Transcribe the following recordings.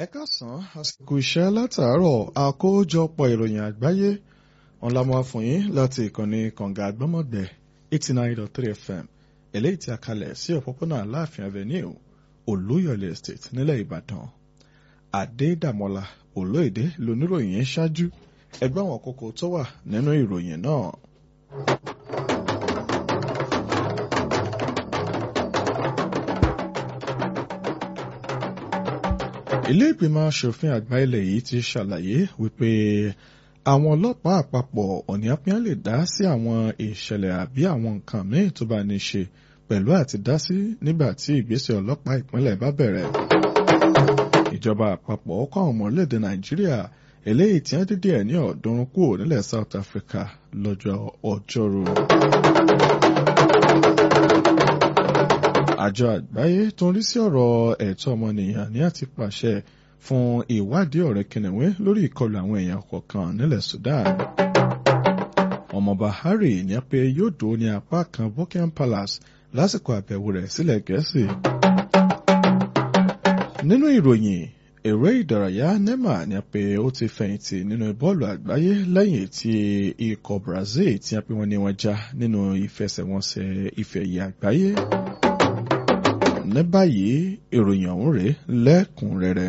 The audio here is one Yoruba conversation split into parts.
ẹ káàsán àsìkò iṣẹ́ látàárọ̀ àkójọpọ̀ ìròyìn àgbáyé wọn la máa fún yín láti ìkànnì kànga àgbọ́mọ̀gbẹ́ eighty nine dot three fm eléyìí tí a kalẹ̀ sí òpópónà aláàfin avenue olúyọ̀lé estate nílẹ̀ ìbàdàn adédàmọ́lá olóyèdè lóníròyìn yẹn ṣáájú ẹgbẹ́ àwọn kókó tó wà nínú ìròyìn náà. ilé ìgbìmọ̀ asòfin àgbà ilẹ̀ yìí ti ṣàlàyé wípé àwọn ọlọ́pàá àpapọ̀ ọ̀nìyàpín lè dá sí àwọn ìṣẹ̀lẹ̀ àbí àwọn nǹkan míì tó bá ní ṣe pẹ̀lú àti dá sí nígbà tí ìgbésẹ̀ ọlọ́pàá ìpínlẹ̀ bá bẹ̀rẹ̀. ìjọba àpapọ̀ kọ́ àwọn ọmọ orílẹ̀-èdè nàìjíríà eléyìí tí wọ́n dídí ẹ̀ ní ọ̀ọ́dúnrún kúrò nílẹ̀ south africa lọ́jọ́ ọjọ́rú. àjọ àgbáyé tó ń rí sí ọ̀rọ̀ ẹ̀tọ́ ọmọnìyàn ní àti pàṣẹ fún ìwádìí ọ̀rẹ́ kìnìún lórí ìkọlù àwọn èèyàn kọ̀ọ̀kan nílẹ̀ Sudan. ọmọọba Harry ní pé yóò dó ní apá kan Buckingham Palace lásìkò àbẹ̀wò rẹ̀ sílẹ̀ Gẹ̀ẹ́sì. nínú ìròyìn eré ìdárayá nema ní pé ó ti fẹ̀yìntì nínú bọ́ọ̀lù àgbáyé lẹ́yìn tí ikọ̀ Brazil tí a pè wọ́n ní wọ́n já nínú ìfẹsẹ̀wọnsẹ̀ ife ẹ̀yẹ àgbáyé ní báyìí ìròyìn ọ̀hún rèé lẹ́kùnrẹ́rẹ́.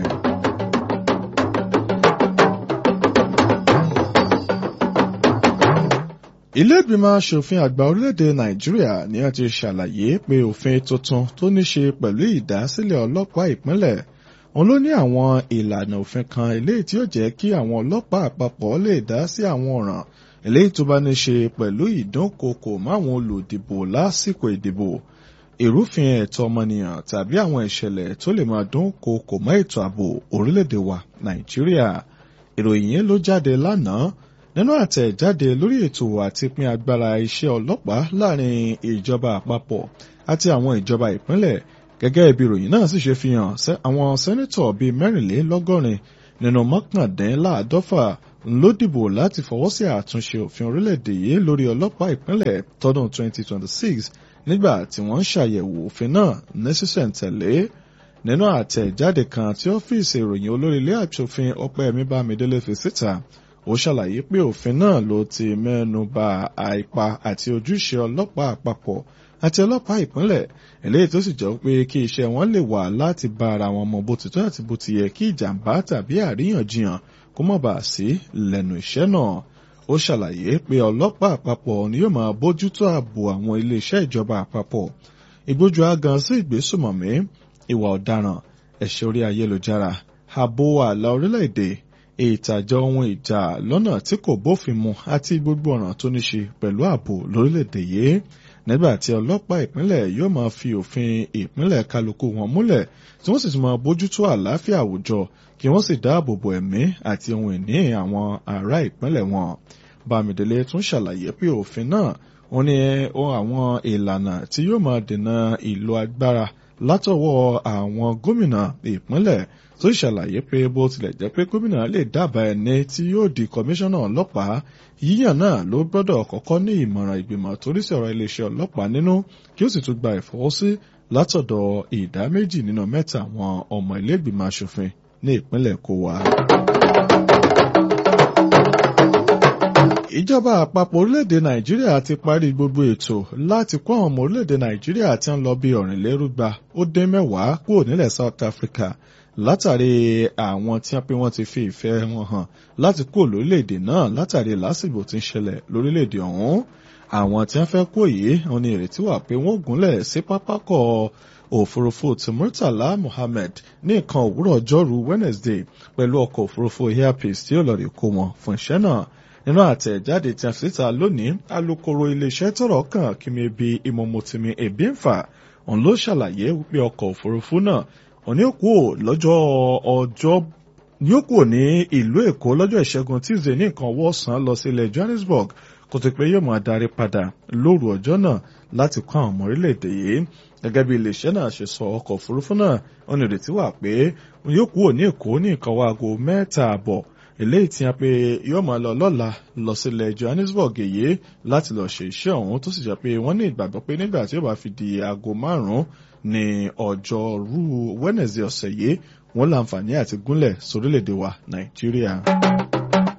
ilé ìgbìmọ̀ asòfin àgbà orílẹ̀-èdè nàìjíríà ni wọ́n ti ṣàlàyé pé òfin tuntun tó ní ṣe pẹ̀lú ìdásílẹ̀ ọlọ́pàá ìpínlẹ̀ òun ló ní àwọn ìlànà òfin kan eléyìí tí ó jẹ́ kí àwọn ọlọ́pàá àpapọ̀ lè dá sí àwọn ọ̀ràn eléyìí tó bá ní ṣe pẹ̀lú ìdúnkokò máwọn olùdìbò lásìkò ìdìbò ìrúfin ẹ̀tọ́ ọmọnìyàn tàbí àwọn ìṣẹ̀lẹ̀ tó lè máa dún kokò mọ́ ètò ààbò orílẹ̀-èdè wa nàìjíríà ìròyìn yẹn ló jáde lánàá nínú àtẹ̀jáde lórí ètò àti pín agbára iṣẹ́ ọlọ́pàá láàrin ìjọba àpapọ̀ àti àwọn ìjọba ìpínlẹ̀ gẹ́gẹ́ bí ìròyìn náà sì ṣe fi hàn àwọn sẹ́nítọ̀ bíi mẹ́rìnlélọ́gọ́rin nínú mọ́kàndínláàdọ́fà ló dìbò láti fọwọ́ sí àtúnṣe òfin orílẹ̀-èdè yìí lórí ọlọ́pàá ìpínlẹ̀ tọdún 2026 nígbà tí wọ́n ń ṣàyẹ̀wò òfin náà ní sísẹ̀ǹtẹ̀lé nínú àtẹ̀jáde kan tí ọ́fíìsì ìròyìn olórí ilé àṣòfin ọpẹ́yẹmí bámidélé fi síta ó ṣàlàyé pé òfin náà ló ti mẹ́nu bà àìpa àti ojúṣe ọlọ́pàá àpapọ̀ àti ọlọ́pàá ìpínlẹ̀ eléyìí tó sì jọ pé kí iṣẹ́ wọn lè wà láti bá ara wọn mọ bó ti tó àti bó ti yẹ kí ìjàmbá tàbí àríyànjiyàn kó má bàa sí lẹ́nu iṣẹ́ náà ó ṣàlàyé pé ọlọ́pàá àpapọ̀ ni yóò máa bójútó ààbò àwọn iléeṣẹ́ ìjọba àpapọ̀ ìgbójú agan sí ìgbésùmọ̀mí ìwà ọ̀daràn ẹ̀ṣẹ̀ orí ayélujára ààbò ààlà orílẹ̀-èdè ìtàjọ ohun ìjà lọ́nà tí kò bófin mu àti gbogbo ọ̀ràn tó ní ṣe pẹ̀lú ààbò lórílẹ̀-èdè yìí nígbà tí ọlọ́pàá ìpínlẹ̀ yóò máa fi òfin ìpínlẹ̀ kálukú wọn múlẹ̀ tí wọ́n sì tún máa bójútó àlàáfíà àwùjọ kí wọ́n sì dáàbò bo ẹ̀mí àti ohun ìní àwọn ará ìpínlẹ̀ wọn. Bámidélé tún ṣàlàyé pé òfin náà ó ní àwọn ìlànà tí yóò máa dènà ìlò agbára látọwọ́ àwọn gómìnà ìpínlẹ̀ tó ṣàlàyé pé bó tilẹ̀ jẹ́ pé gómìnà lè dábàá ẹni tí yóò di kọmíṣánná ọlọ́pàá yíyàn náà ló gbọ́dọ̀ kọ́kọ́ ní ìmọ̀ràn ìgbìmọ̀ torí sí ọ̀rọ̀ iléeṣẹ́ ọlọ́pàá nínú kí ó sì tún gba ìfọwọ́sí látọ̀dọ̀ ìdá méjì nínú mẹ́ta àwọn ọmọ ilé ìgbìmọ̀ asòfin ní ìpínlẹ̀ kó wá. ìjọba àpapọ̀ orílẹ̀-èdè nàìjíríà ti parí gbogbo ètò láti kó àwọn ọmọ orílẹ̀-èdè nàìjíríà tí ń lọ bí ọ̀rìnlérúgba ó dín mẹ́wàá kúrò nílẹ̀ south africa látàrí àwọn tí wọ́n pé wọ́n ti fi ìfẹ́ wọn hàn láti kúrò lórílẹ̀-èdè náà látàrí lásìgbò tí ń ṣẹlẹ̀ lórílẹ̀-èdè ọ̀hún àwọn tí wọ́n fẹ́ kó yìí wọn ní ìrètí wà pé wọ́n gúnlẹ̀ sí pápákọ̀ òfurufú ti murtala mohammed ní nǹkan òwúrọ̀ ọjọ́rú wednesday pẹ̀lú ọkọ̀ òfurufú airpeace tí ó lọ rí kó wọn fún iṣẹ́ náà nínú àtẹ̀jáde tí a fi síta lónìí alukoro iléeṣẹ́ tọ́rọ̀ kàn kímebi ìmọ̀mọ̀tìmí ebínfà òun ló ṣàlàyé wípé ọkọ̀ òfurufú náà òní òkú lọ́jọ́ ọjọ́ ní ó kúrò ní ìlú èkó lọ́jọ́ ìṣẹ́gun tuesday ní nǹkan ọwọ́ ọ̀sán lọ sí ilẹ̀ johannesburg kó tó pé yóò máa darí padà lóru ọjọ́ náà láti kó àwọn ọmọ orílẹ̀-èdè yìí gẹ́gẹ́ bí iléeṣẹ́ náà ṣe sọ ọkọ̀ òfurufú náà ó ní ìrètí wà pé yóò kúrò ní èkó ní nǹkan wá aago mẹ́ta àbọ̀ eléyìí tí a pé yóò máa lọ lọ́la lọ sílẹ̀ johannesburg èyí láti lọ ṣe iṣẹ́ ọ̀hún tó sì jẹ́ pé wọ́n ní ìgbàgbọ́ pé nígbà tí ó bá fi di aago márùn-ún ní ọjọ́rú wednesday ọ̀sẹ̀ yìí wọ́n láǹfààní àti gúnlẹ̀ sórílẹ̀-èdè wa nàìjíríà.